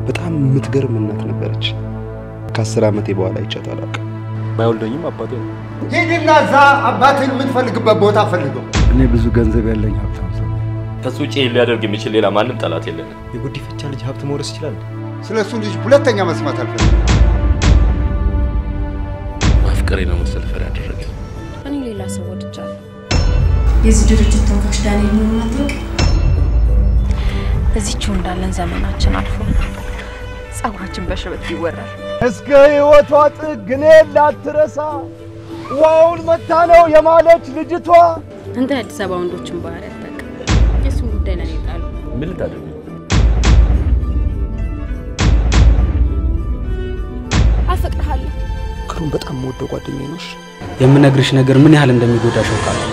በጣም የምትገርም እናት ነበረች። ከአስር ዓመቴ በኋላ አይቻት አላውቅም። ባይወልደኝም አባቴ ነው። ሂድና እዛ አባትን የምትፈልግበት ቦታ ፈልገው። እኔ ብዙ ገንዘብ ያለኝ ሀብታም ሰው ነኝ። ከሱ ውጭ ይህን ሊያደርግ የሚችል ሌላ ማንም ጠላት የለንም። የጉዲፈቻ ልጅ ሀብት መውረስ ይችላል። ስለ እሱ ልጅ ሁለተኛ መስማት አልፈልግም። ማፍቀሬ ነው መሰል ፈር ያደረገ እኔ ሌላ ሰው ወድጃለሁ። የዚህ ድርጅት ተወካዮች ዳንኤል መሆኑን አታውቅም? እዚችው እንዳለን ዘመናችን አልፎ ጸጉራችን በሽበት ይወራል። እስከ ሕይወቷ ጥግ እኔን ላትረሳ ዋውን መታ ነው የማለች ልጅቷ አንተ የአዲስ አበባ ወንዶችን ባህሪ አታውቅም። የእሱን ጉዳይ ለኔ ጣሉ። ምን ልታደርግ ነው? አፈቅርሃለሁ። ክሩን በጣም የምወደው ጓደኛዬ ነሽ። የምነግርሽ ነገር ምን ያህል እንደሚጎዳሽ አውቃለሁ።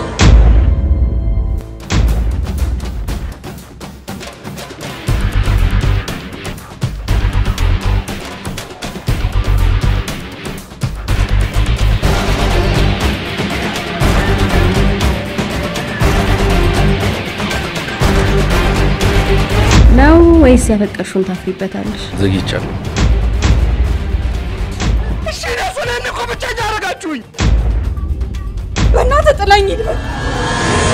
ነው ወይስ ያፈቀርሽውን ታፍሪበታለሽ? ዘግይቻለሁ። እሺ እኔ ስለ እኮ ብቸኛ አደረጋችሁኝ። በእናትህ ጥላኝ ሂድ።